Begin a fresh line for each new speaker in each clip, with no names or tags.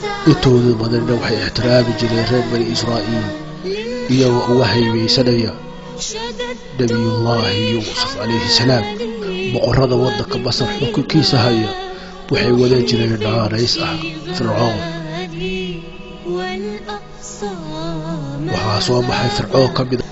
intooda badanna waxay ixtiraami jireen reer bani israa'iil iyagoo uga haybaysanaya nebiyullaahi yuusuf calayhi salaam boqorrada waddanka masar xukunkiisa haya waxay wadan jireen naanays ah fircoon waxaa soo baxay fircoon ka mida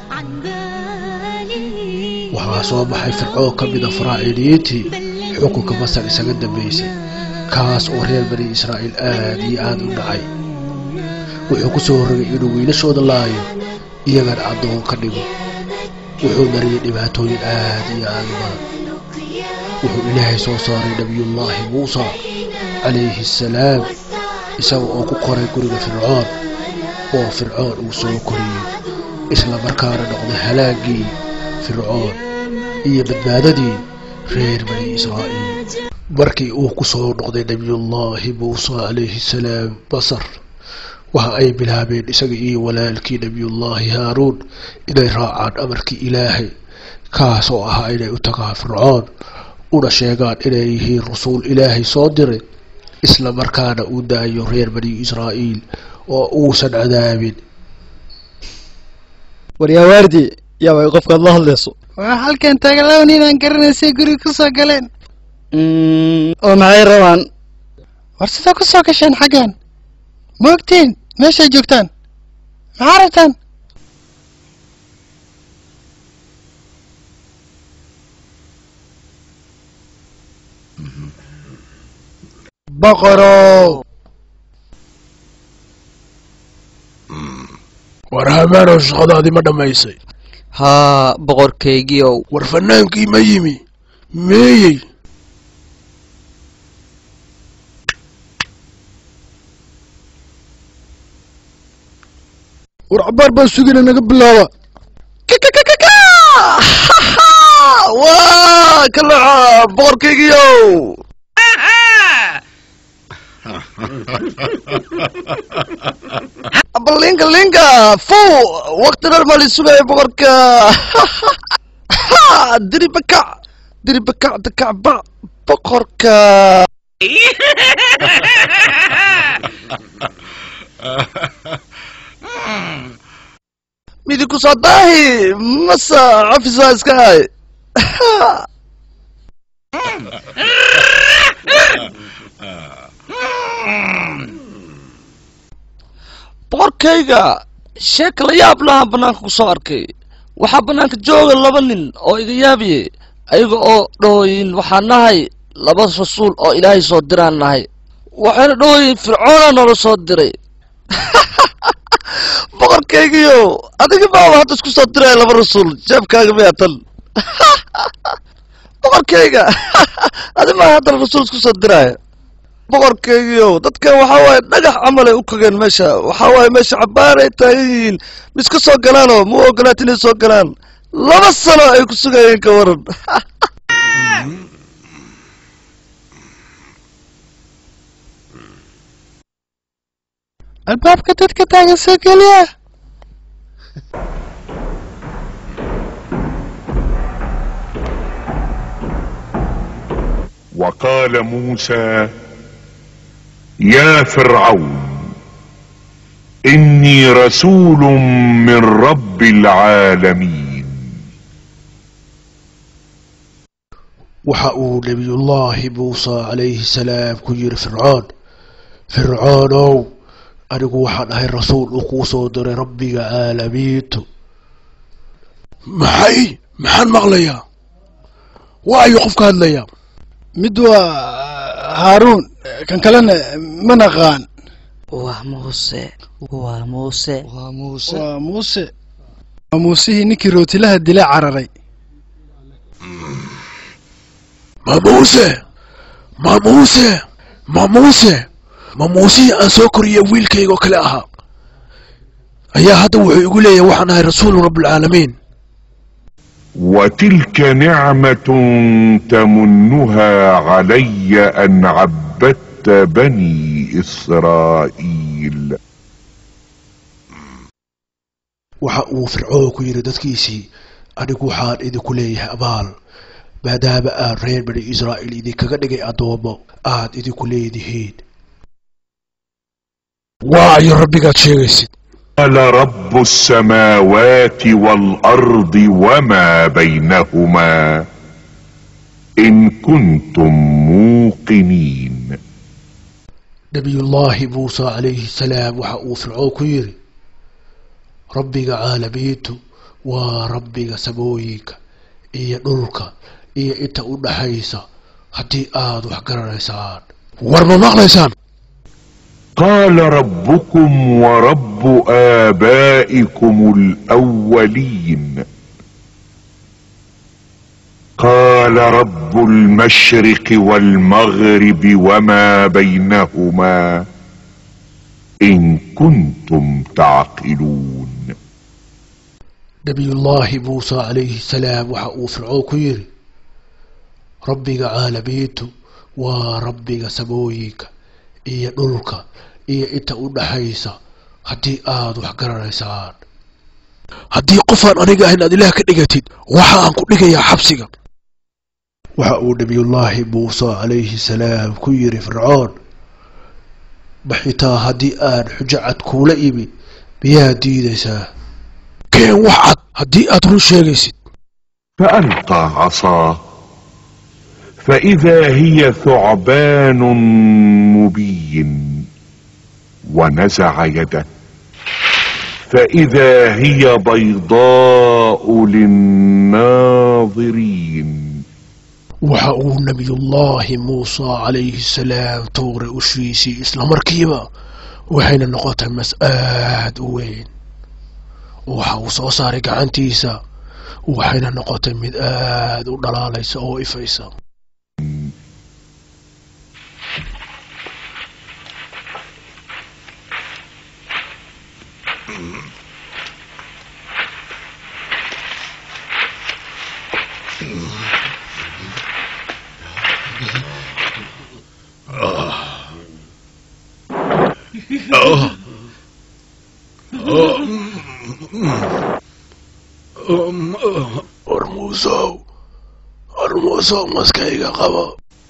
waxaa soo baxay fircoon ka mida faraaciiniyiintii xukunka masar isaga dambaysay kaas oo reer bani israa'iil aad iyo aad u dhacay wuxuu ku soo rogay inuu wiilashooda laayo iyagana addoon ka dhigo wuxuu mariyay dhibaatooyin aad iyo aad u badan wuxuu ilaahay soo saaray nebiyullaahi muusa calayhi assalaam isaga oo ku koray guriga fircoon oo fircoon uu soo koriyey isla markaana noqday halaagii fircoon iyo badbaadadii reer bani israa'iil markii uu ku soo noqday nebiyullaahi muuse calayhi salaam basar waxa ay bilaabeen isaga iyo walaalkii nebiyullaahi haaruun inay raacaan amarkii ilaahay kaas oo ahaa inay u tagaan fircoon una sheegaan inay yihiin rasuul ilaahay soo diray isla markaana uu daayo reer bani israa'iil oo uusan cadaabin
waryaa waardi yaa way qofkaad la hadlayso waa halkan taagalaw ninaan garanaysay guriga ku soo galeen oo maxay rabaan war sidoo ku soo gasheen xaggan ma ogtiin meeshay joogtaan maxaa rabtaan boqorow
war hamaanow shaqadaadii ma dhammaysay
haa boqorkaygiiow
war fanaankii ma yimi meeyey
war cabaar baa sugina naga bilaaba
waa kalaca boqorkaygiiow balinka linka fu wakti dhan maa lisugaya boqorka diribakac diribakac dakacba boqorka midi kusoo daahi masa cafisa iska hay boqorkayga sheeka la yaab lahaan bannaanka ku soo arkay waxaa bannaanka jooga laba nin oo iga yaabiye ayaga oo dhahooyin waxaan nahay laba rasuul oo ilaahay soo diraan nahay waxayna dhahooyin fircoona noola soo diray boqorkaygiyo adiga baaba hadda isku soo diraya laba rasuul jeebkaaga miyaa tan boqorkayga adi maa haddana rasuul isku soo diraya boqorkaygiyo dadkan waxaa waaye dhagax camalay u kogeen meesha waxaa waaye meesha cabaaray taagan yihiin miska soo galaanoo ma u ogolaat inay soo galaan laba sano ay ku sugayeen ka waran
albaabka dadka taagan soo geliya
وقال موسى يا فرعون اني رسول من رب العالمين
waxa uu nebiyullaahi muuse calayhi salaam ku yidhi fircoon fircoonow anigu waxaan ahay rasuul uu kuu soo diray rabbiga caalamiintu maxay maxaan maqlayaa waa ayuu qofka hadlayaa
mid waa haaruun kan kalena ma naqaan
waa muuse waa muuse
waa muuse waa muuse waa muusihii ninkii rootilaha dila cararay
ma muuse ma muuse ma muuse ma muusihii aan soo koriyay wiilkayga oo kale ahaa ayaa hadda wuxuu igu leeyahay waxaan ahay rasuulu rabbilcaalamiin
وتلك نعمة تمنها علي أن عبدت بني إسرائيل
waxa uu fircoon ku yidhi dadkiisii anigu waxaan idinku leeyahay abaal maadaama aan reer bani israa'iil idinkaga dhigay addoommo aad idinku leedihiin waa ayo rabbigaad sheegaysid
قال رب السماوات والارض وما بينهما ان كنتم موقنين
nabiyullaahi muuse calayhi salaam waxa uu fircoon ku yidhi rabbiga caalamiintu waa rabbiga samooyinka iyo dhulka iyo inta u dhaxaysa haddii aad wax garanaysaan war ma maqlaysaan
قال ربكم ورب آبائكم الأولين قال رب المشرق والمغرب وما بينهما إن كنتم تعقلون
nabiyullaahi muuse calayhi salaam waxa uu fircoon ku yidhi rabbiga caalamiintu waa rabbiga samooyinka iyo dhulka iyo inta u dhaxaysa haddii aad wax garanaysaan haddii qofaan aniga ahayn aad ilaah ka dhigatid waxa aan ku dhigayaa xabsiga waxa uu nabiyullaahi muuse calayhi salaam ku yidhi fircoon ma xitaa haddii aan xujo cad kuula imi miyaad diidaysaa keen wax cad haddii aad run sheegaysid
فألقى عصاه فإذا هي ثعبان مبين ونزع يده فإذا هي بيضاء للناظرين
waxa uu nabiyullaahi muuse calayhi salaam tuuray ushiisii isla markiiba waxayna noqotay mas aad u weyn waxa uu soo saaray gacantiisa waxayna noqotay mid aad u dhalaalaysa oo ifaysa war muusow war muusow maskayga qabo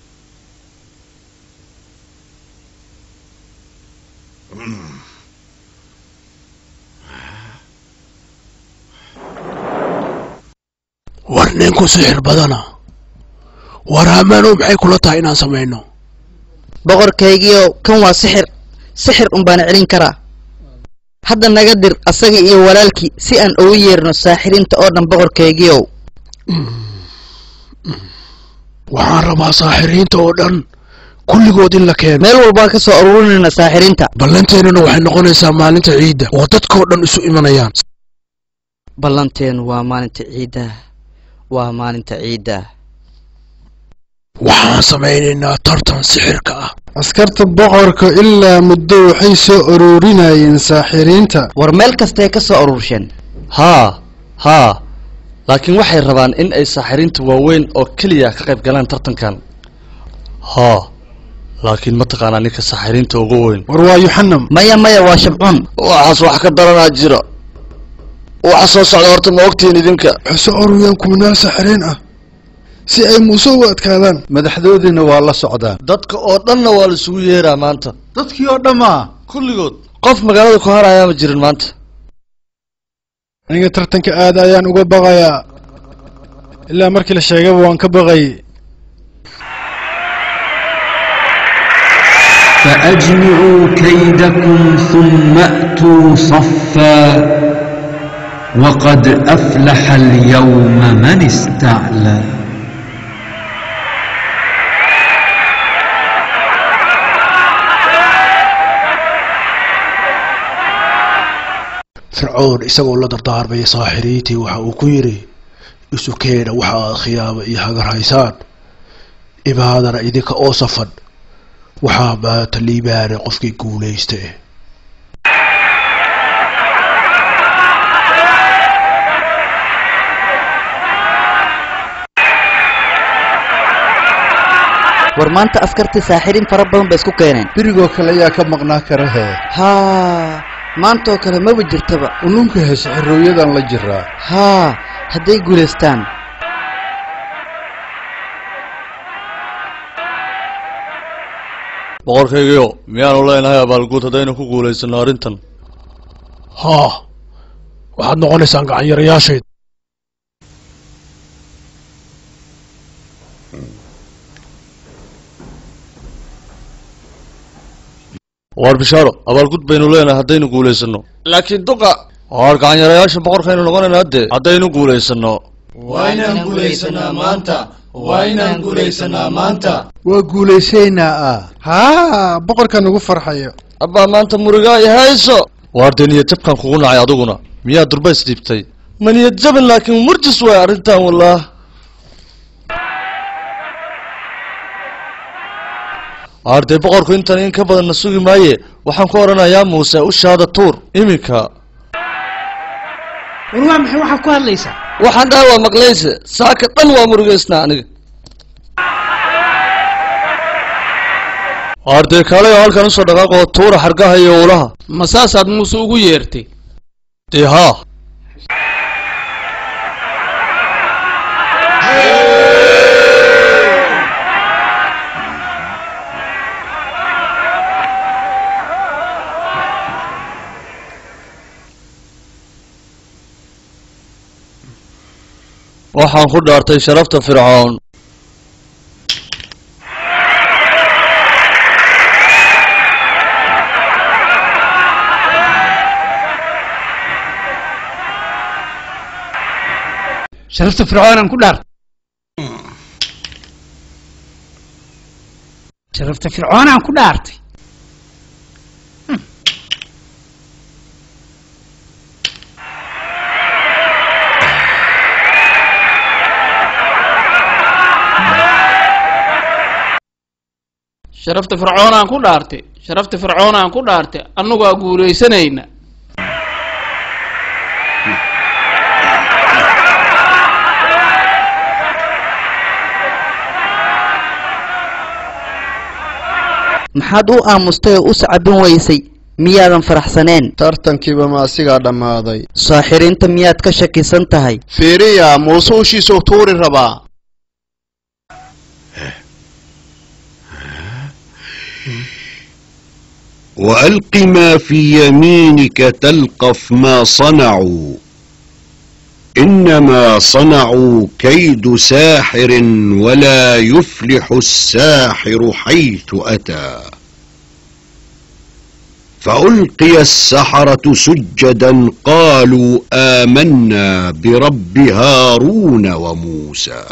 war ninku sixir badana war hamaanow maxay kula tahay inaan samayno
boqorkaygiiow kan waa sixir sixir un baana celin karaa hadda naga dir asaga iyo walaalkii si aan ugu yeerno saaxiriinta oo dhan boqorkaygiiow
waxaan rabaa saaxiriinta oo dhan kulligood in la keeno
meel walbaan ka soo aruurinayna saaxiriinta
ballanteennuna waxay noqonaysaa maalinta ciidda oo dadkoo dhan isu imanayaan
ballanteenu waa maalinta ciidda waa maalinta ciidda
waxaan samaynaynaa tartan sixirka ah
askarta boqorka ilaa muddo waxay soo ururinayeen saaxiriinta
war meel kastay ka soo aruursheen
haa haa laakiin waxay rabaan in ay saaxiriinta waaweyn oo keliya ka qayb galaan tartankan haa laakiin ma taqaanaa ninka saaxiriinta ugu weyn
war waa yuxanam
maya maya waa shabcuun
waxaas wax ka daranaa jira waxa soo socda horta ma ogtihiin idinka
waxay soo ururiyeen kuminaal saaxiriin ah si ay muuse uga adkaadaan
madaxdoodiina waa la socdaan
dadka oo dhanna waa la isugu yeeraa maanta
dadkii oo dhammaa
kulligood qof magaalada ku harayaa ma jirin maanta
aniga tartanka aad ayaan uga baqayaa ilaa markii la sheegaba waan ka baqay
فأجمعوا كيدكم ثم أتوا صفا وقد أفلح اليوم من استعلى
fircoon isagoo la dardaarmaya saaxiriintii waxa uu ku yidhi isu keena waxa aad khiyaamo iyo hagar haysaan imaadana idinka oo safan waxaa maanta liibaanay qofkii guulaysta eh
war maanta askartii saaxiriin fara badan ba isku keeneen
berigoo kale ayaa ka maqnaa kara hee
haa maantaoo kale maba jirtaba
ulunka hees xirooyadan la jiraa
haa hadday guulaystaan
boqorkaygiyo miyaanu leenahay abaalguud haddaynu ku guulaysano arrintan
haa waxaad noqonaysaan gacanyarayaashayd
waar bishaaro abaalgud baynu leenahay haddaynu guulaysano laakiin duqa waar gacanyarayaasha boqorkaynu noqonayna hadde haddaynu guulaysano
waa inaan guulaysanaa maanta waa inaan guulaysanaa maanta
waa guulaysaynaa ah
haa boqorkan ugu farxayo
abbaa maanta murigaa i hayso waar dee niyad jabkan kugu nacay adiguna miyaa durbays dhiibtay ma niyad jabin laakiin murjis waay arrintan wallaah waar dee boqorku intan in ka badanna sugi maaye waxaan ku odhanayaa muuse ushaada tuur iminka
war waa maxay waxaad ku hadlaysaa
waxaan dhaha waa maqlayse saaka dhan waa murugaysnaa aniga waar dee kaalay oo halkan usoo dhaqaaqoo tuura xargaha iyo ulaha
ma saasaad muuse ugu yeertay
dee haa waxaan ku dhaartay sharafta fircoon
sharafta fircoonaan ku dhaartay sharafta fircoonaan ku dhaartay sharafta fircoonaan ku dhaartay sharafta fircoonaan ku dhaartay annagaa guulaysanayna
maxaad u aamustay oo u sacabin weysay miyaadan faraxsaneen
tartankiiba ma asigaa dhammaaday
saaxiriinta miyaad ka shakisan tahay
fiiriya muuse ushiisuu tuuri rabaa
والق ما في يمينك تلقف ما صنعوا انما صنعوا كيد ساحر ولا يفلح الساحر حيث اتى فالقي السحره سجدا قالوا امنا برب هارون وموسى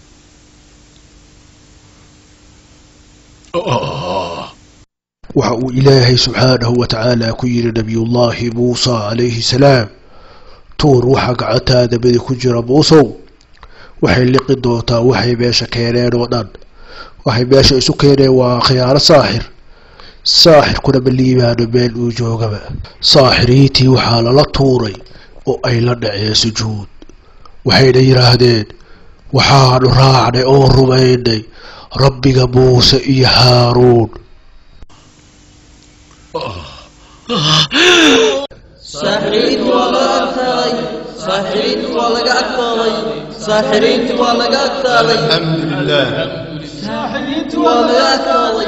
waxa uu ilaahay subxaanahu wa tacaala ku yidhi nabiyullaahi muusa calayhi salaam tuur waxaa gacantaada badi ku jira muusow waxay liqi doontaa waxay meesha keeneen oo dhan waxay meesha isu keeneen waa khiyaano saaxir saaxirkuna ma liibaano meel uu joogaba saaxiriintii waxaa lala tuuray oo ay la dhaceen sujuud waxayna yidhaahdeen waxaanu raacnay oo rumaynay rabbiga muuse iyo haaruun
saaxiriintu waa laga adkaaday saaxiriintu waa laga adkaaday saaxiriintu waa laga adkaaday
alxamdulilah
saaxiriintu waa laga adkaaday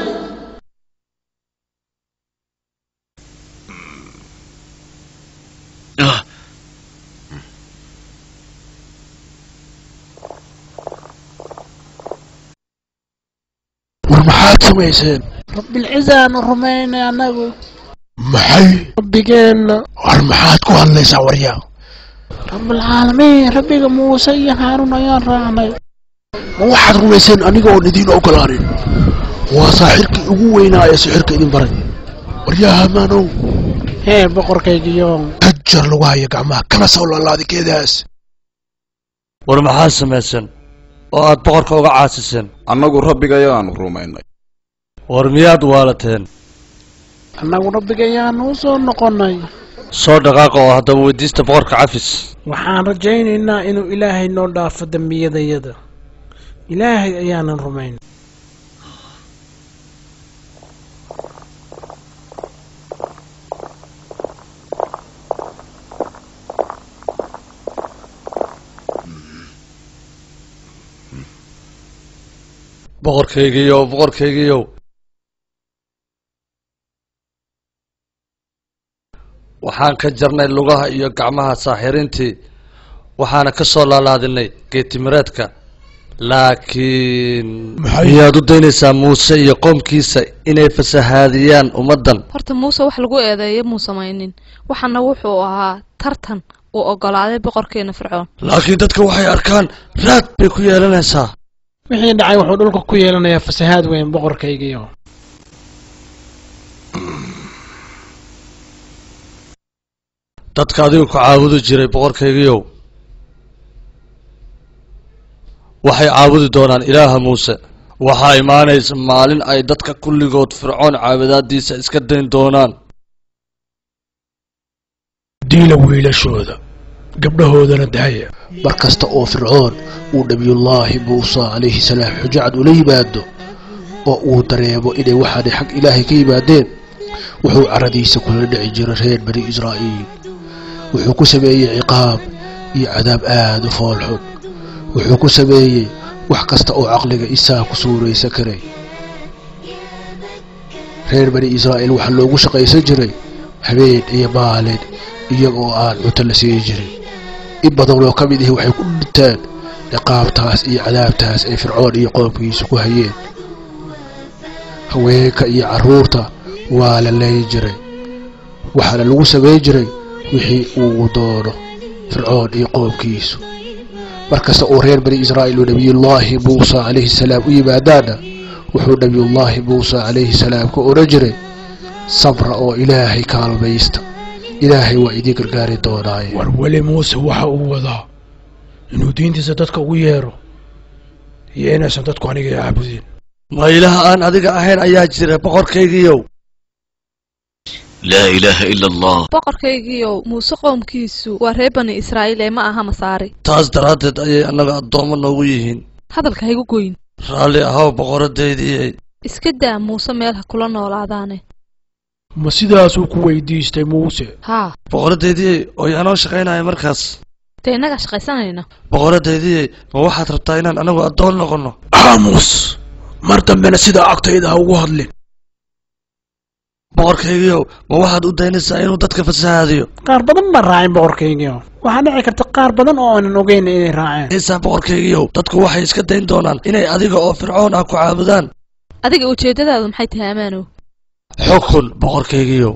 war maxaad samayseen
rabbilcizaanu rumaynay annagu
maxay
rabbigeenna
war maxaad ku hadlaysaa waryaa
rabbilcaalamiin rabbiga muuse iyo haaruun ayaan raacnay
ma waxaad rumayseen aniga oon idiin ogolaanin waa saaxirkii ugu weynaa ee sixirka idin baray waryaa hamaanow
hee boqorkaygiyo
ajar lagu haya gacmaha kana soo laalaadikeedaas
war maxaad samayseen oo aad boqorka uga caasiseen
annagu rabbigayaanu rumaynay
war miyaad waalateen
annagu rabbigayaanu u soo noqonnay
soo dhaqaaqa oo haddaba weydiista boqorka cafis
waxaan rajaynaynaa inuu ilaahay noo dhaafo dembiyadayada ilaahay ayaanan rumayn
boqorkaygiiyow boqorkaygiiyow waxaan ka jarnay lugaha iyo gacmaha saaxiriintii waxaana ka soo laalaadinay geetimireedka laakiin miyaad u daynaysaa muuse iyo qoomkiisa inay fasahaadiyaan ummaddan
horta muuse wax lagu eedeeyo muu samaynin waxaana wuxuu ahaa tartan uu ogolaaday boqorkeena fircoon
laakiin dadka waxay arkaan raad bay ku yeelanaysaa
wixii dhacay wuxuu dhulka ku yeelanayaa fasahaad weyn boqorkaygiio
dadka adigu ku caabudi jiray boqorkaygiiow waxay caabudi doonaan ilaaha muuse waxaa imaanaysa maalin ay dadka kulligood fircoon caabudaadiisa iska dayn doonaan
diila wiilashooda gabdhahoodana daaya mar kasta oo fircoon uu nebiyullaahi muuse calayhi salaam xujacad ula yimaado oo uu dareemo inay waxaanay xag ilaahay ka yimaadeen wuxuu caradiisa kula dhici jiray reer bani israa'iil wuxuu ku sameeyey ciqaab iyo cadaab aada u foolxun wuxuu ku sameeyey wax kasta oo caqliga isaa ku suuraysan karay reer bani israa'iil waxaa loogu shaqaysan jiray habeen iyo maalin iyaga oo aan cunto la siin jirin in badan oo ka mid ihi waxay ku dhinteen ciqaabtaas iyo cadaabtaas ay fircoon iyo qoomkiisa ku hayeen haweenka iyo carruurta waa la leeyi jiray waxaana lagu samayn jiray wixii uu doono fircoon iyo qoomkiisu mar kasta uu reer bani israa'iil uu nebiyullaahi muuse calayhi salaam u yimaadaana wuxuu nebiyullaahi muuse calayhi salaam ka odhan jiray sabra oo ilaahay kaalmaysta ilaahay waa idiin gargaari doonaaye
war weli muuse waxa uu wadaa inuu diintiisa dadka ugu yeero iyo inaysan dadku aniga caabudin
ma ilaah aan adiga ahayn ayaa jira boqorkaygiiyow
لا إله إلا الله
boqorkaygiiow muuse qoomkiisu waa reer bani israa'iil ee ma aha masaari
taas daraaddeed ayay annaga addoommo noogu yihiin
hadalka haygu goyn
raalli ahow boqoradaydiiyey
iska daa muuse meel ha kula noolaadaane
ma sidaasuu ku weydiistay muuse
haa
boqoradaydiiyey oo yaanoo shaqaynaya markaas
dee innagaa shaqaysanayna
boqoradaydiiyey ma waxaad rabtaa inaan anagu addoon noqonno
aamus mar dambena sidaa agtayda ha ugu hadlin
boqorkaygiiow ma waxaad u daynaysaa inuu dadka fasahaadiyo
qaar badan baan raacin boqorkaygiio waxaa dhici karta qaar badan oo aanan ogeyn inay raaceen
haysaa boqorkaygiiow dadku waxay iska dayn doonaan inay adiga oo fircoon ah ku caabudaan
adiga ujeeddadaadu maxay tahay ammaanow
xukun boqorkaygiiow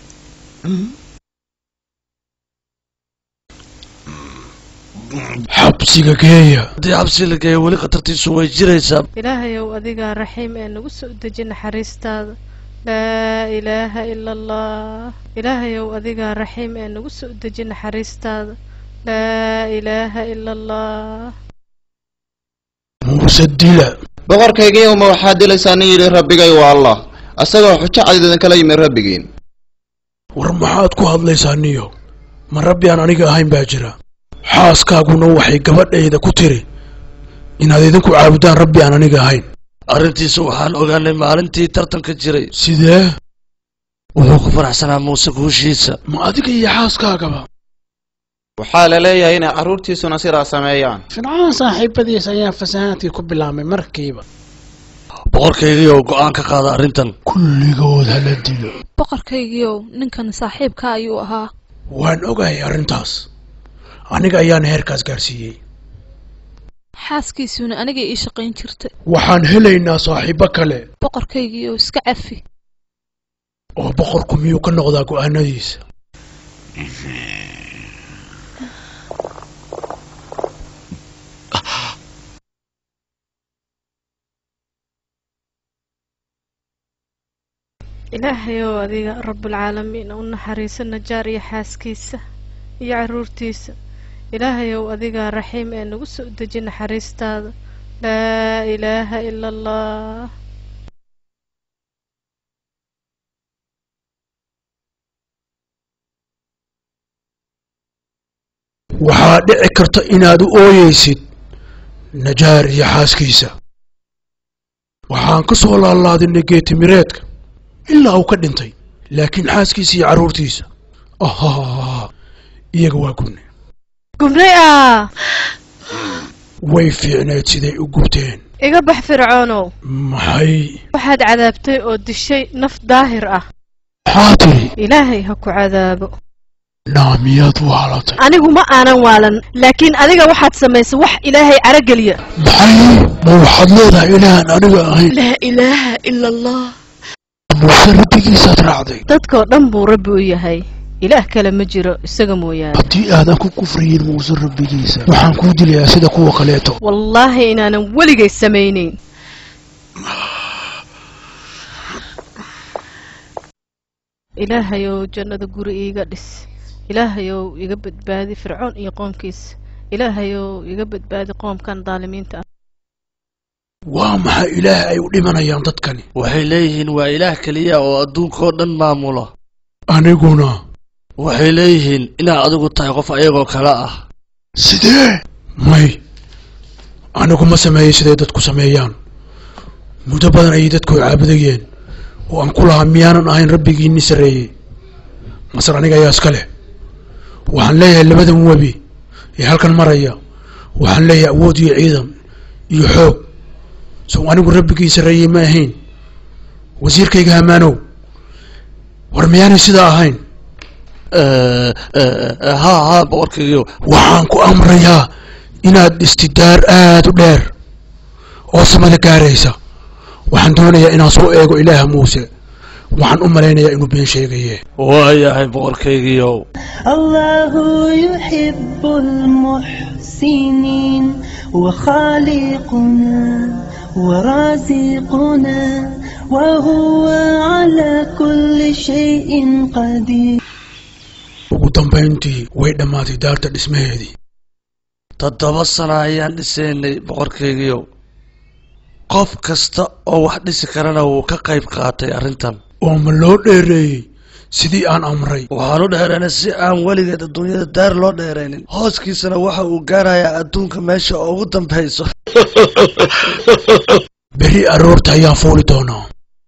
xabsiga geeya
haddii xabsi la geeyo weli khatartiisu way jiraysaa
ilaahayow adigaa raxiim ee nagu soo deji naxariistaada laa ilaaha ila allah ilaahayow adigaa raxiim ee nagu soo deji naxariistaada laa ilaaha ila allah
muuse dila
boqorkaygiiyow ma waxaad dilaysaa nin yidhi rabbigay waa allah asagoo xujo cad idinkala yimi rabbigiin
war maxaad ku hadlaysaa niyo ma rabbi aan aniga ahayn baa jira xaaskaaguna waxay gabadhayda ku tiri inaad idinku caabudaan rabbi aan aniga ahayn
arrintiisa waxaan ogaanay maalintii tartanka jiray
sidee
wuxuu ku faraxsanaa muuse guushiisa
ma adiga iyo xaaskaagaba
waxaa la leeyahay inay carruurtiisuna sidaa sameeyaan
fircoon saaxiibadiis ayaa fasahaadkii ku bilaabmay markiiba
boqorkaygiiow go'aan ka qaada arrintan
kulligood hala dilo
boqorkaygiiow ninkan saaxiibka ayuu ahaa
waan ogahay arrintaas aniga ayaana heerkaas gaarsiiyey
xaaskiisuna anigay ii shaqayn jirta
waxaan helaynaa saaxiibo kale
boqorkaygiiow iska cafi
oo boqorku miyuu ka noqdaa go'aanadiisa
ilaahayow adiga rabbulcaalamiin u naxariiso najaar iyo xaaskiisa iyo carruurtiisa ilaahayow adigaa raxiim ee nagu soo deji naxariistaada laa ilaaha ila allah
waxaa dhici karta inaad u ooyeysid najaar iyo xaaskiisa waxaan ka soo laalaadinay geetimireedka ilaa uu ka dhintay laakiin xaaskiisa iyo carruurtiisa ah iyaga waa gubne
gubnay ah
way fiicneed siday u gubteen
iga bax fircoonow
maxay
waxaad cadaabtay oo dishay naf daahir ah
maxaa tiri
ilaahay ha ku cadaabo
naa miyaad waalatay
anigu ma aanan waalan laakiin adiga waxaad samaysay wax ilaahay carageliya
maxay ma waxaad leedahay ilaahan aniga ahayn
laa ilaaha ila allah
muuse rabbigiisaad raacday
dadkoo dhan buu rabbi u yahay ilaah kale ma jiro isaga mooyaane
haddii aadan ku kufriyin muuse rabbigiisa waxaan kuu dilayaa sida kuwa kaleeto
wallaahi inaanan weligay samaynayn ilaahayow jannada guri iiga dhis ilaahayow iga badbaadi fircoon iyo qoomkiisa ilaahayow iga badbaadi qoomkan daalimiinta ah
waa maxay ilaah ay u dhimanayaan dadkani
waxay leeyihiin waa ilaah keliya oo adduunkao dhan maamula
aniguna
waxay leeyihiin inaad adigu tahay qof ayagoo kale ah
sidee may anigu ma sameeyey siday dadku sameeyaan muddo badan ayay dadku caabudayeen oo aan ku lahaa miyaanan ahayn rabbigiinni sarreeyey masar aniga ayaa iska leh waxaan leeyahay labadan webi ee halkan maraya waxaan leeyahay awood iyo ciidan iyo xoog sow anigu rabbigii sarreeyey ma ahayn wasiirkayga hamaanow war miyaanay sidaa ahayn
ha ha boqorkaygiyo
waxaan ku amrayaa inaad dhistidaar aad u dheer oo samada gaaraysa waxaan doonayaa inaan soo eego ilaaha muuse waxaan u malaynayaa inuu been sheegaye
waayahay boqorkaygiiow
الله يحب المحسنين وخالقنا ورازقنا وهو على كل شيء قدير
ugu dambayntii way dhammaatay daarta dhismaheedii
toddoba sano ayaan dhisaynay boqorkaygiiow qof kasta oo wax dhisi karana wuu ka qayb qaatay arrintan
oo ma loo dheereeyey sidii aan amray
waxaan u dheeraynay si aan weligeed adduunyada daar loo dheeraynin hooskiisana waxa uu gaarayaa adduunka meesha ugu dambayso
berri aroorta ayaan fuuli doonaa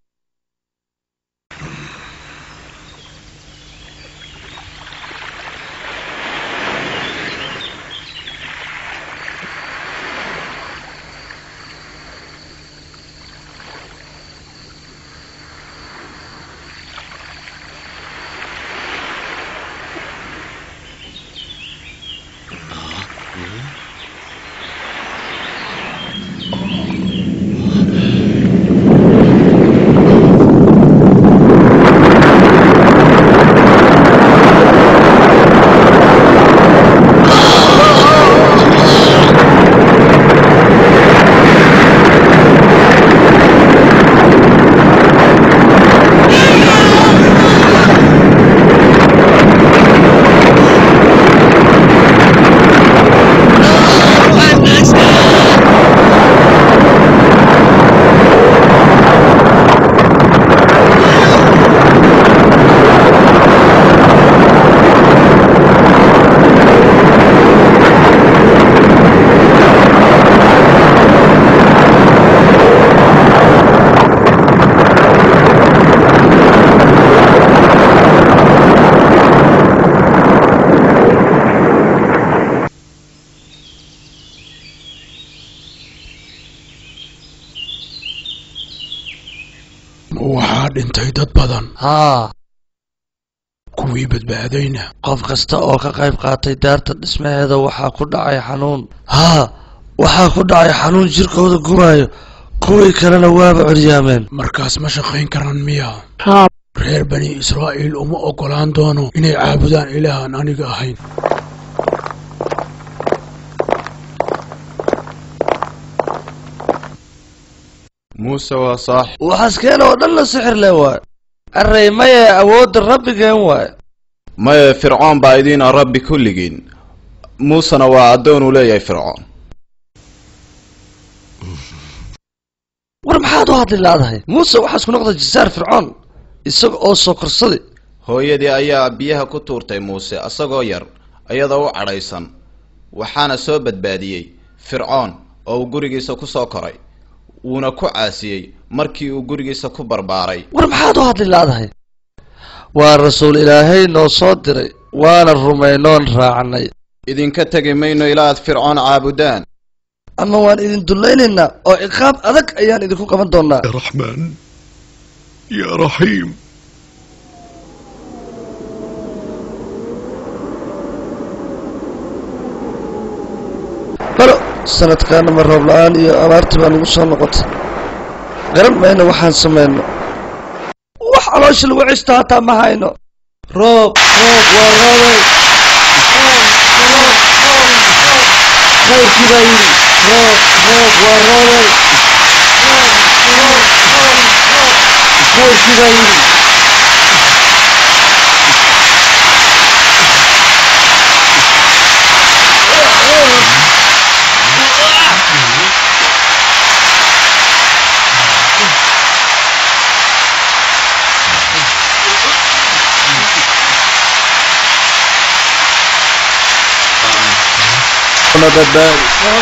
waxaa dhintay dad badan
haa
kuwii badbaadayna
qof kasta oo ka qayb qaatay daarta dhismaheeda waxaa ku dhacay xanuun haa waxaa ku dhacay xanuun jirkooda gubaayo kuwii kalena waaba curyaameen
markaas ma shaqayn karaan miya reer bani israa'iil uma oggolaan doono inay caabudaan ilaahan aniga ahayn
muuse waa saax
waxaaskeen oo dhan la sixir leh waay array maye awoodda rabbigeen waay
maye fircoon baa idiina rabbi kulligiin muusena waa addoon uu leeyahay fircoon
war maxaad u hadli laadahay muuse waxaa isku noqday jisaar fircoon isaga oo soo korsaday
hooyadii ayaa biyaha ku tuurtay muuse asagoo yar iyadoo u cadhaysan waxaana soo badbaadiyey fircoon oo uu gurigiisa ku soo koray wuuna ku caasiyey markii uu gurigiisa ku barbaaray
war maxaad u hadli laadahay waa rasuul ilaahay noo soo diray waana rumaynoon raacnay
idinka tegi mayno ilaa aad fircoon caabudaan
ama waan idin dullaynaynaa oo ciqaab adag ayaan idinku qaban doonaa
يا رحمن يا رحيم
balo sanadkaana ma roob la-aan iyo abaartii baa nagu soo noqotay garan mayno waxaan samayno wax caloosha lagu ceshto hataa ma hayno roob roob waa roobay khayrkii baa yidhi roob roob waa roobay khayrkii baa yidhi
na badbaadi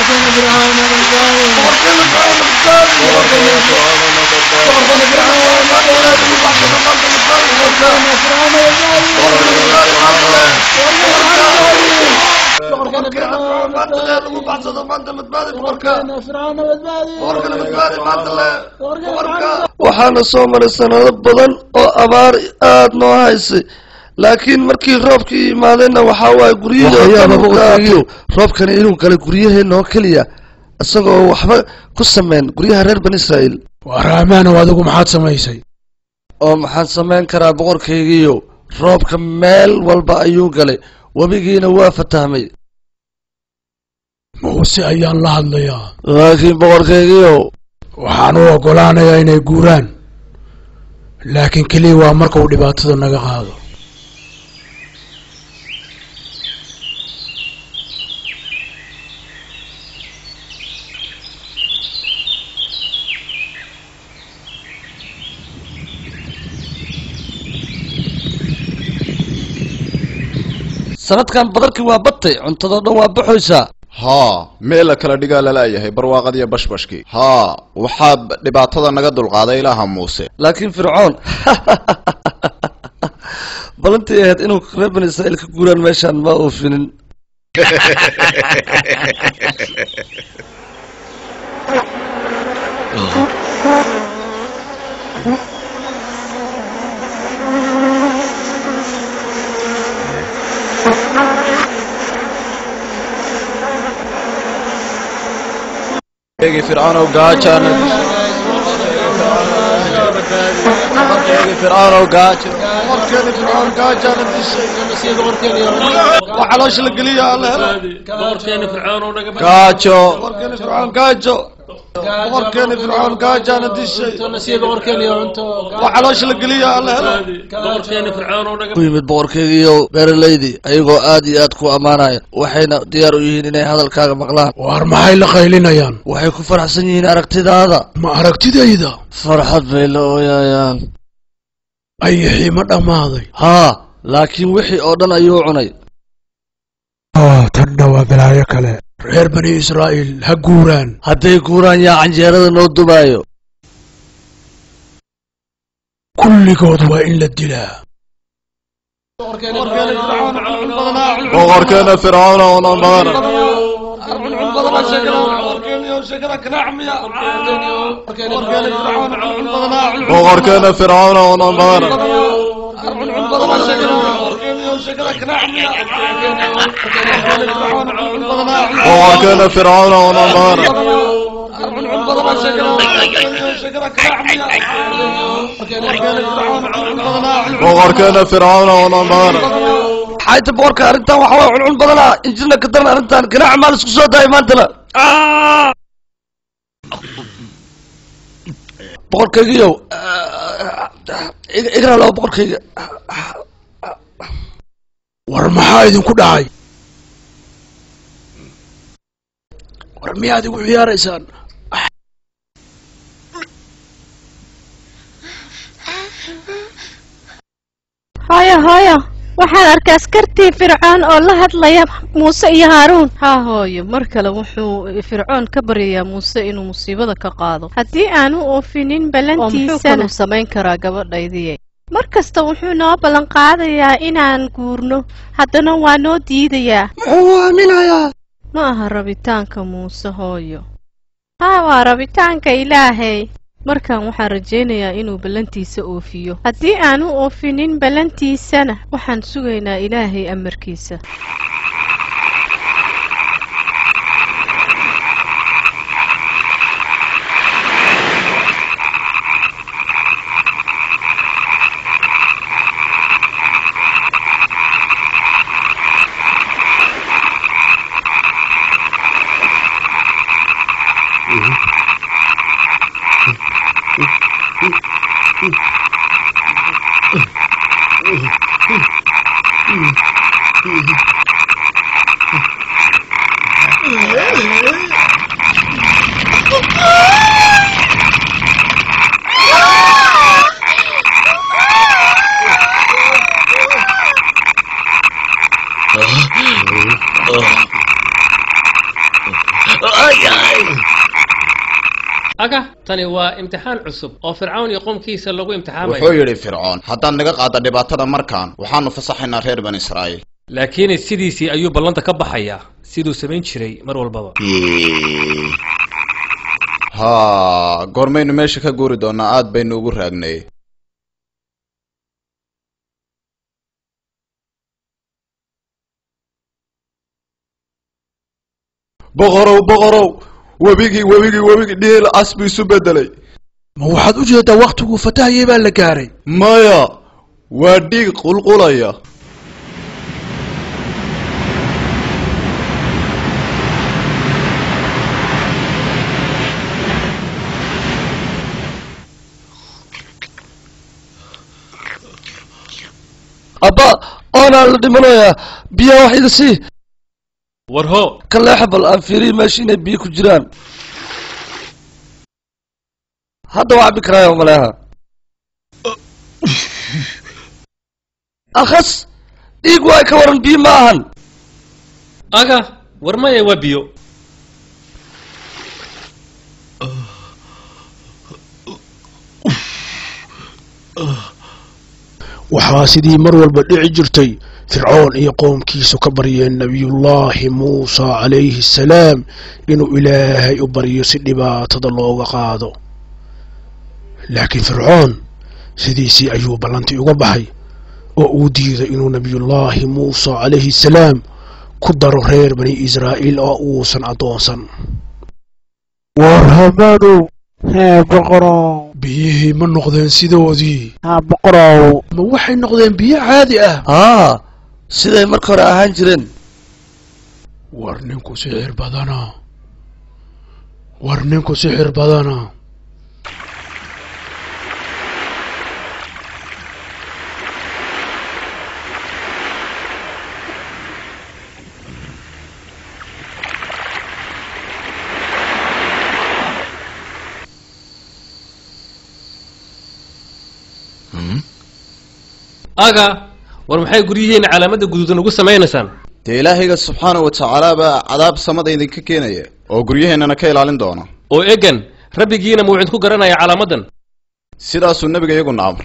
waxaana soo maray sanado badan oo abaar aad noo haysay laakiin markii roobkii yimaadayna waxaa waaye guryahii roobkani inuu galay guryaheenna oo keliya isagoo waxba ku sameyn guryaha reer bani israa'iil
waa raamaanow adigu maxaad samaysay
oo maxaan samayn karaa boqorkaygiiyo roobka meel walba ayuu galay webigiina waa fatahmay
muuse ayaan la hadlayaa
laakiin boqorkaygiiyo
waxaan u oggolaanayaa inay guuraan laakiin keliya waa marka uu dhibaatada naga qaado
sanadkan badarkii waa batay cuntadoo dhan waa baxoysaa
haa meel la kala dhigaa lalayahay barwaaqadiyo bashbashkii haa waxaa b- dhibaatada naga dulqaaday ilaaha muuse
laakiin fircoon balantii ahayd inuu reer bani israa'iil ka guuraan meeshaan ma oofinin
eegi fircaunow gaajana eegi fircaunow gaajo
boqorkeeni fircoon gaajaana dishay waa caloosha la geliya alla helo
gaajo
boqorkeeni fircoon gaajo boqorkeeni fircoon gaajaana dishay waa caloosha la geliya alla helo ku yimid boqorkeygiiyo beeralaydii ayagoo aad iyo aad ku ammaanaya waxayna diyaar u yihiin inay hadalkaaga maqlaan
waar maxay la qaylinayaan
waxay ku faraxsan yihiin aragtidaada
ma aragtidayda
farxad bay la ooyayaan
ayixii ma dhammaaday
haa laakiin wixii oo dhan ayuu cunay
ah tanna waa balaayo kale reer bani israa'iil ha guuraan
hadday guuraan yaa canjeerada noo dumaayo
kulligood waa in la dilaa
boqorkeena fircauna unan badan boqorkeena fircauna unan badan boqorkeena fircauna unan badan boqorkeena fircauna unan badan
xayta boqorka arrintan waxa waa cuncun badanaa injirna ka daran arrintan ganaac maal isku soo daaya maantana boqorkaygiyow igra laba boqorkayga
war maxaa idinku dhacay war miyaad igu ciyaaraysaan
hooyo hooyo waxaan arkay askartii fircoon oo la hadlaya muuse iyo haaruun haa hooyo mar kale wuxuu fircoon ka baryayaa muuse inuu musiibada ka qaado haddii aanu oofinin ballantiisana samayn karaa gabadhaydiye mar kasta wuxuu noo ballan qaadayaa inaan guurno haddana waa noo diidayaa
muxuu aaminayaa
ma aha rabitaanka muuse hooyo haa waa rabitaanka ilaahay markan waxaan rajaynayaa inuu ballantiisa oofiyo haddii aanu oofinin ballantiisana waxaan sugaynaa ilaahay amarkiisa
aga tani waa imtixaan cusub oo fircawn iyo qoomkiisa lagu imtixaamayo
wuxuu yidhi fircoon haddaad naga qaadda dhibaatada markaan waxaanu fasaxaynaa reer bani israa'iil
laakiin sidiisii ayuu ballanta ka baxayaa siduu samayn jiray mar walbaba
haa goormaynu meesha ka guuri doonaa aad baynu ugu raagnay
boqorow boqorow webigii webigii webigii dhiil cas buu isu bedelay
ma waxaad u jeedaa wakhtiguu fatahayay baa la gaaray
maya waa dhiig qulqulaya abba oonaa la dhimanayaa biyaha wax ida sii
war ho
ka leexa bal aan fiiriyi meesha inay biyo ku jiraan hadda waa cabi karaayo maleeha akhas dhiig waay ka waran biyo ma ahan
aga war maya waa biyo
waxaa sidii mar walba dhici jirtay fircoon iyo qoomkiisu ka baryeen nebiyullaahi muusa calayhi assalaam inuu ilaahay u baryo si dhibaatada looga qaado laakiin fircoon sidiisii ayuu ballantii uga baxay oo uu diiday inuu nebiyullaahi muusa calayhi assalaam ku daro reer bani israa'iil oo uusan addoonsan
war hamaanow hee boqorow
biyihii ma noqdeen sidoodii
haa boqorow
ma waxay noqdeen biyo caadi ah
aa siday marka hore ahaan jireen
war ninku sixir badana war ninku sixir badana
aga war maxay guryihiina calaamadda guduudan ugu samaynaysaan
dee ilaahayga subxaanahu watacaala baa cadaab samada idinka keenaya oo guryaheennana ka ilaalin doona
oo egan rabbigiina muu idinku garanaya calaamaddan
sidaasuu nebiga iyaguna amray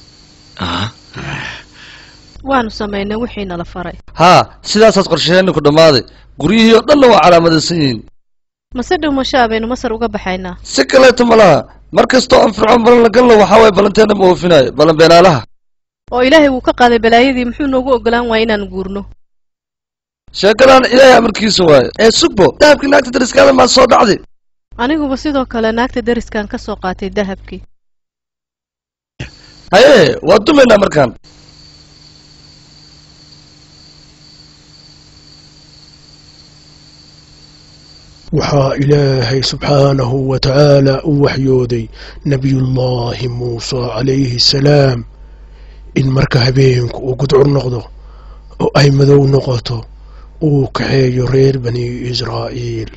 waanu samaynay wixii nala faray
haa sidaasaad qorshaheenni ku dhammaaday guryihii oo dhanna waa calaamadaysan yihiin
mase dhumashaa baynu masar uga baxaynaa
si kaleeto ma laha mar kastoo aan fircoon balan la galno waxaa waye ballanteena ma oofinayo ballan beenaalaha
oo ilaahay wuu ka qaaday balaayadii muxuu noogu ogolaan waaya inaan guurno
sheekadan ilaahay amarkiisa waaye ee sugbo dahabkii naagta dariskaada maa soo dhacday
aniguba sidoo kale naagta dariskan ka soo qaatay dahabkii
haye waa dumaynaa markaan
waxaa ilaahay subxaanahu wa tacaala u waxyooday nebiyullaahi muuse calayhi assalaam in marka habeenku uu gudcur noqdo oo ay madow noqoto uu kaxeeyo reer bani israa'iil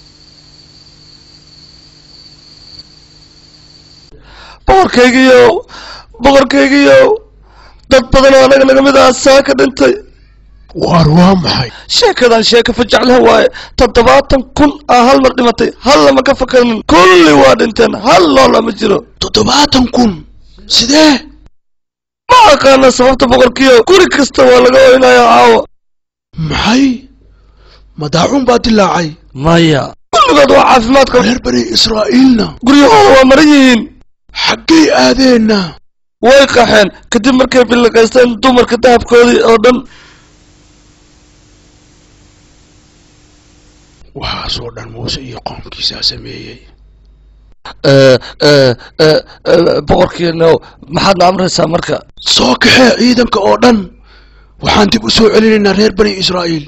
boqorkaygiiyow boqorkaygiiyow dad badan oo anaga naga mid ah saa ka dhintay
waar waa maxay
sheekadan sheeka fajacleh waaye toddobaatan kun ah hal mar dhimatay hal lama ka fakarin kulli waa dhinteen hal loola ma jiro
toddobaatan kun sidee
ma aqaana sababta boqorkiiyo guri kasta waa laga oynayaa caawa
maxay madaacun baa dilaacay
maya kulligood waa caafimaadka
reer bani israa'iilna
guryahooda waa maran yihiin
xaggay aadeenna
way qaxeen kadib markay billiqaysteen dumarka dahabkoodii oo dhan
waxaasoo dhan muuse iyo qoomkiisaa sameeyey
boqorkiino maxaadna amraysaa marka
soo kaxee ciidanka oo dhan waxaan dib u soo celinaynaa reer bani israa'iil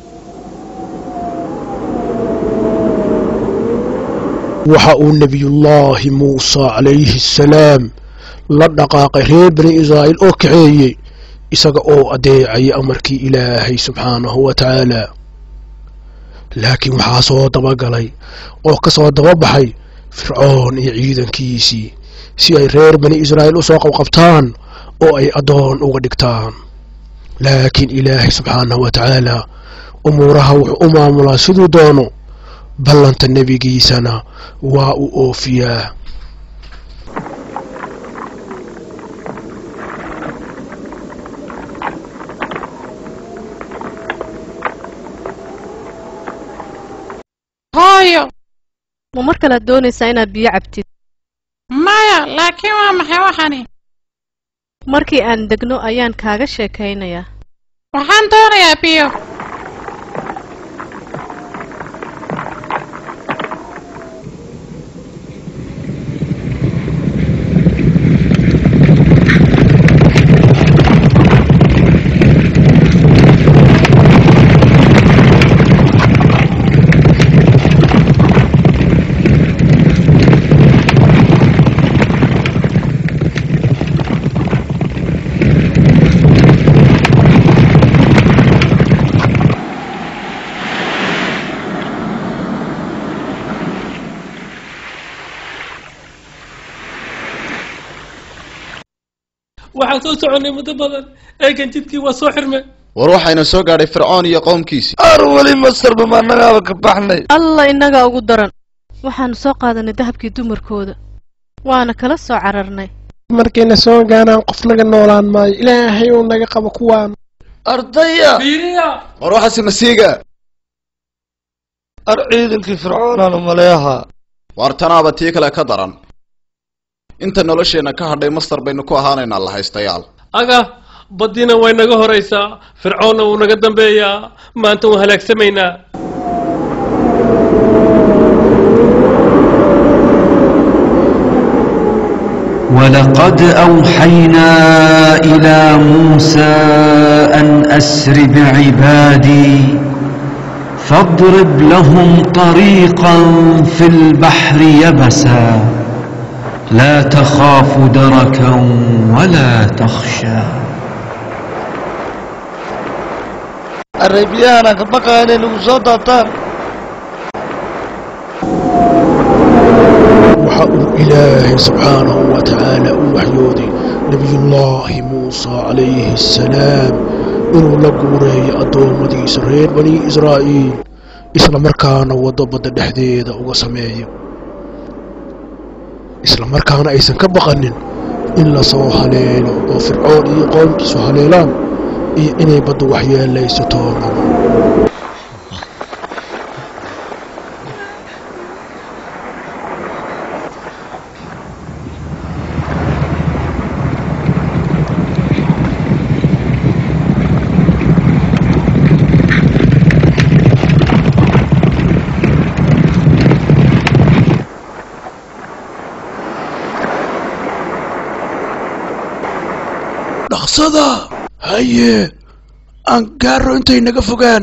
waxa uu nebiyullaahi muuse calayhi assalaam la dhaqaaqay reer bani israa'iil oo kaxeeyey isaga oo adeecaya amarkii ilaahay subxaanahu wa tacaala laakiin waxaa soo dabagalay oo ka soo dababaxay fircoon iyo ciidankiisii si ay reer bani israa'iil u soo qabqabtaan oo ay addoon uga dhigtaan laakiin ilaahay subxaanahu wa tacaala umuuraha wuxuu u maamulaa siduu doono ballanta nebigiisana waa uu oofiyaa
hooyo ma mar kalead doonaysaa inaad biyo cabtid
maya laakiin waa maxay waxani
markii aan degno ayaan kaaga sheekaynayaa
waxaan doonayaa biyo
waxaan soo soconnay muddo badan eegan jidkii waa soo xirme
war waxayna soo gaadhay fircoon iyo qowmkiisii
ar weli masarba ma annagaaba ka baxnay
alla innagaa ugu daran waxaanu soo qaadanay dahabkii dumarkooda waana kala soo cararnay
markayna soo gaanaan qof naga noolaan maayo ilaahay uu naga qabo kuwaan
ardaya
war waxaasi masiiga
ar ciidankii fircoonaanu maleeha
waar tanaaba tii kale ka daran inta nolosheenna ka hadhay mastar baynu ku ahaanaynaa la haystayaal
aga baddiina way naga horaysaa fircoonna wuu naga dambeeyaa maanta waan halaagsamaynaa
ولقد أوحينا إلى موسى أن أسر بعبادي فاضرب لهم طريقا في البحر يبسا لا تخاف دركا ولا تخشى
arabiyaana ka baqaya inay nagu soo daataan
waxa uu ilaahay subxaanahu wa tacaala u waxyooday nebiyullaahi muusa calayhi assalaam inuu la guureeyo addoommadiisa reer bani israa'iil isla markaana waddo badda dhexdeeda uga sameeyo isla markaana aysan ka baqanin in la soo haleelo oo fircoon iyo qoomkiisu haleelaan iyo inay baddu waxyeelayso toonan dhaqsada haye aan gaaro intay naga fogaan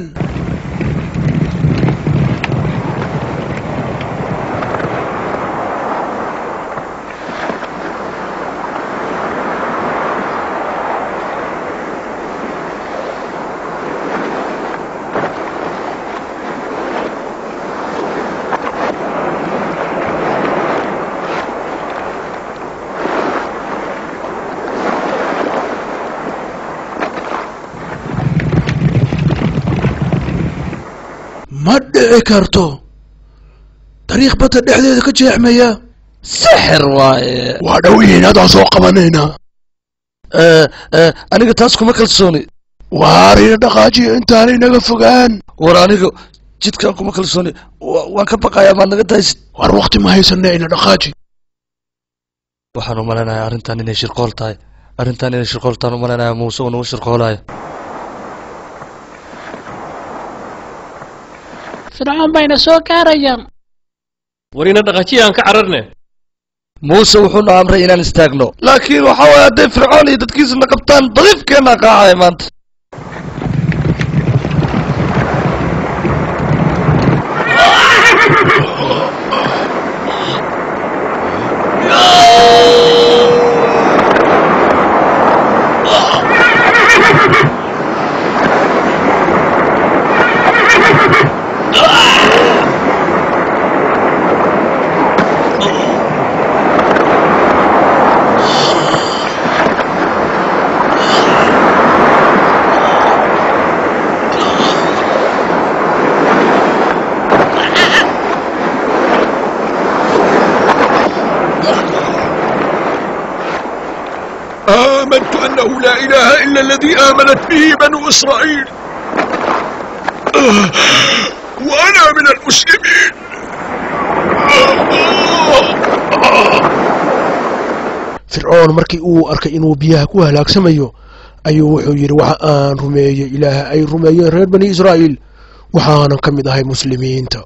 ma dhici karto dariiq badda dhexdeeda ka jeexmaya
sixir waaye
waa dhow yihiin haddaan soo qabanaynaa
aniga taas kuma kalsooni
waarina dhaqaajiyo intaanay naga fogaan
war aniga jidkaan kuma kalsooni wa- waan ka baqayaa maad naga daysid
war wakti ma haysana ina dhaqaaji
waxaan u malaynayaa arrintan inay shirqool tahay arrintan inay shirqool tahan u malaynayaa muuse uu nagu shirqoolayo
fircoon bayna soo gaarayaan
warina dhaqajiya aan ka cararne
muuse wuxuuna amray inaan istaagno laakiin waxa waaye hadday fircoon iyo dadkiisa na qabtaan badiifkeenaa qaacaya maanta
آمنت أنه لا إله إلا الذي آمنت به بنو إسرائيل آه، وأنا من المسلمين
fircoon markii uu arkay inuu biyaha ku halaagsamayo ayuu wuxuu yidhi waxa aan rumeeyey ilaaha ay rumeeyeen reer bani israa'iil waxaanan ka mid ahay muslimiinta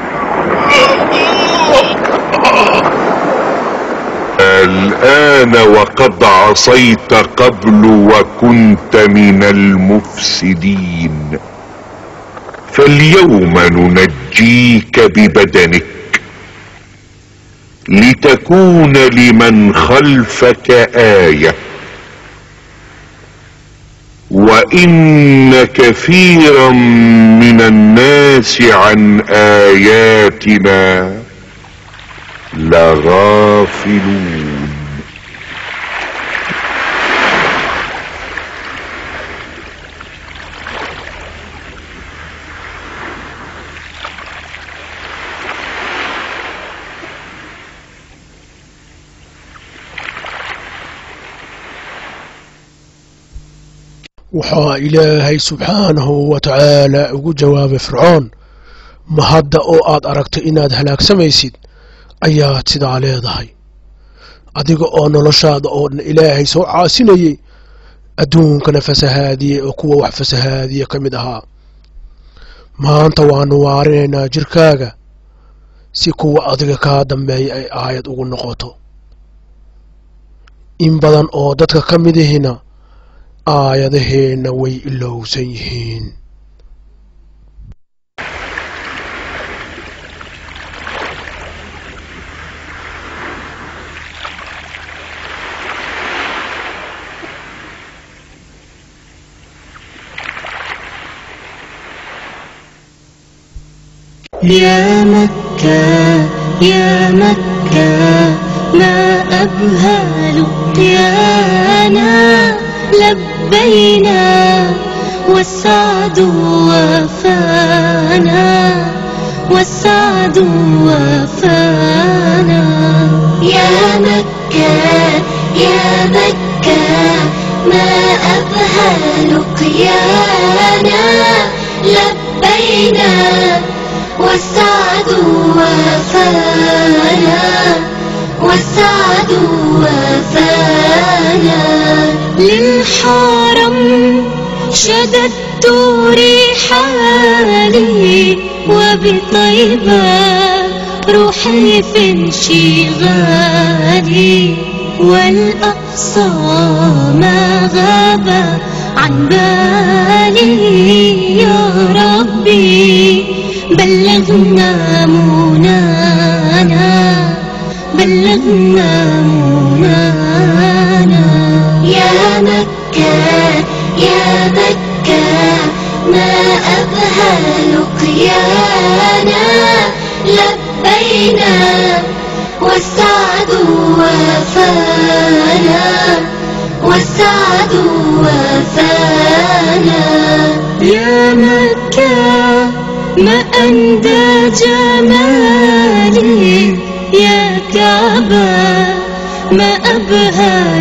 الآن وقد عصيت قبل وكنت من المفسدين فاليوم ننجيك ببدنك لتكون لمن خلفك آية وإن كثيرا من الناس عن آياتنا لغافلون
waxaa ilaahay subxaanahu wa tacaala ugu jawaabay fircoon ma hadda oo aad aragto inaad halaagsamaysid ayaad sidaa leedahay adiga oo noloshaada oo dhan ilaahay soo caasinayey adduunkana fasahaadiyey oo kuwa wax fasahaadiya ka mid ahaa maanta waanu waarinaynaa jirkaaga si kuwa adiga kaa dambeeya ay aayad ugu noqoto in badan oo dadka ka midihina aayadaheenna way ilowsan yihiin
يا مكة يا مكة ما أبهى لقيانا لبينا والسعد وفانا والسعد وفانا يا مكة يا مكة ما أبهى لقيانا لبينا والسعد وفانا والسعد وفانا للحرم شددت رحالي وبطيبة روحي في انشغالي والأقصى ما غاب عن بالي يا ربي بلغنا منانا بلغنا منانا يا مكة يا مكة ما أبهى لقيانا لبينا والسعد وفانا والسعد وفانا يا مكة ما أندى جمالي يا كعبة ما أبهى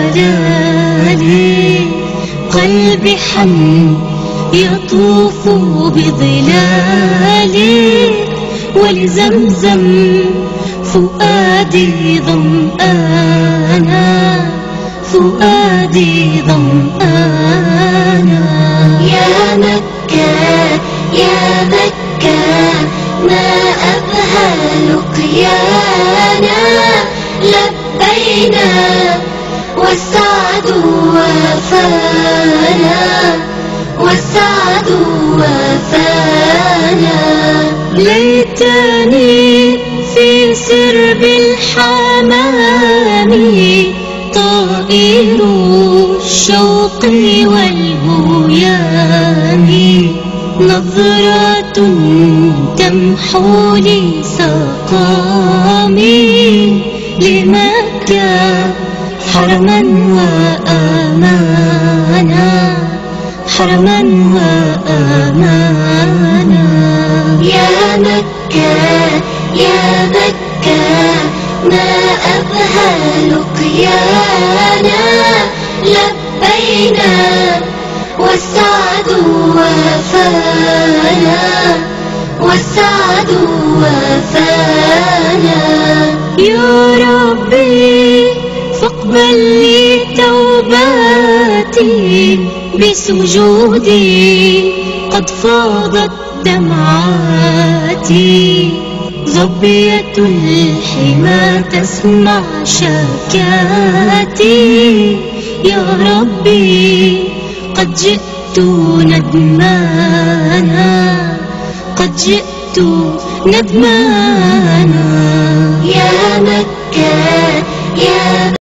جلالي قلبي حن يطوف بظلالي ولزمزم فؤادي ظمآنا فؤادي ظمآنا يا مكة يا مكة ما أبهى لقيانا لبينا والسعد وفانا والسعد وفانا ليتني في سرب الحمام طائر الشوق والبيان نظرة تمحو لي سقامي لمكة حرما وأمانا حرما وأمانا يا مكة يا مكة ما أبهى لقيانا لبينا والسعد وفانا والسعد وفانا يا ربي فاقبل لي توباتي بسجودي قد فاضت دمعاتي ظبية الحمى تسمع شكاتي يا ربي قد جئت ندمانا قد جئت ندمانا يا مكة يا